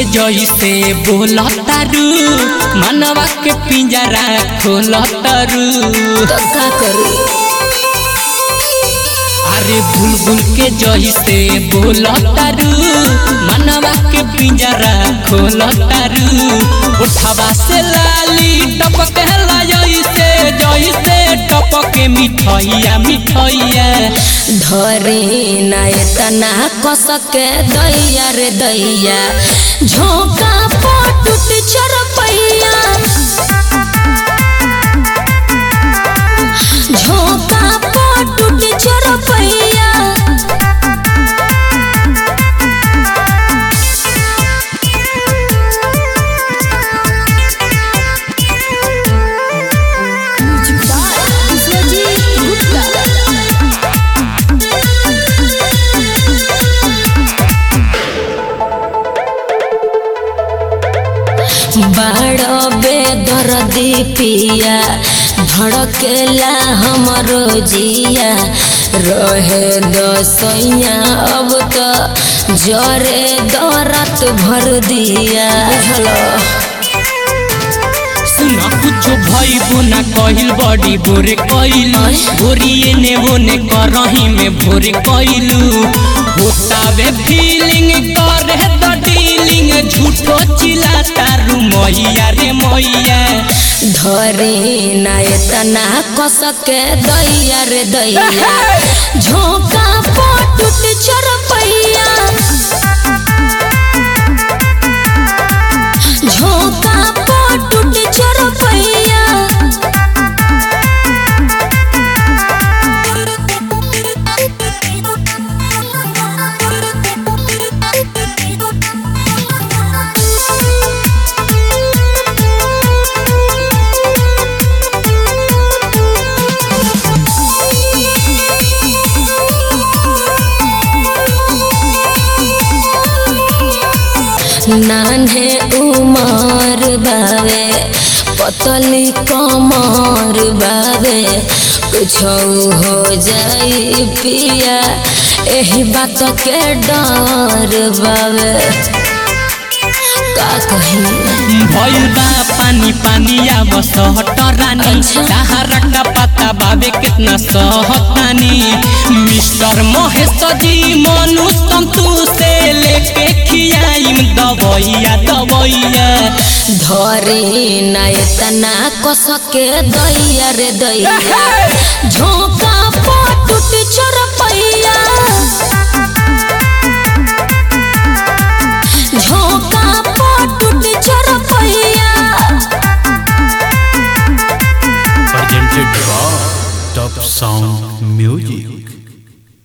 जैसे बोलतारू मनवा के पिंजरा खोलतारू तो का करू अरे बुलबुल के जैसे बोलतारू मनवा के पिंजरा खोलतारू उठवा से लाली टपके जैसे जैसे टपके मिठैया मिठैया धरे नय तना कसके दैया रे दैया झोंका पटुट चरपैया झोंका पटुट चरपैया बड़ बेदर्दी पिया धड़केला हमरो जिया रहे दसैया अब तो जरे दरत भर दिया बुझलो सुना कुछ भइबो ना कहिल बड़ी बोरे कइलू बोरिए ने बोने करही में भोरे कइलू होतावे फीलिंग करे द डीलिंग झूठो चिल्ला तारू मैया रे मैया धरे नय तना कसके दैया रे दैया झोंका पटुट चरपैया झोंका पटुट चरपैया नान्हे उमर बावे पतली कमर बावे कुछ हो जाई पिया एही बात के डर बावे का कही भइल बा पानी पानी आब सहट रानी अच्छा। सहारा का पता बाबे कितना सहतानी मिस्टर महेश जी मनु संतु से लेके खियाइम दवैया दवैया धरे नय तना कसके दैया रे दैया झोंका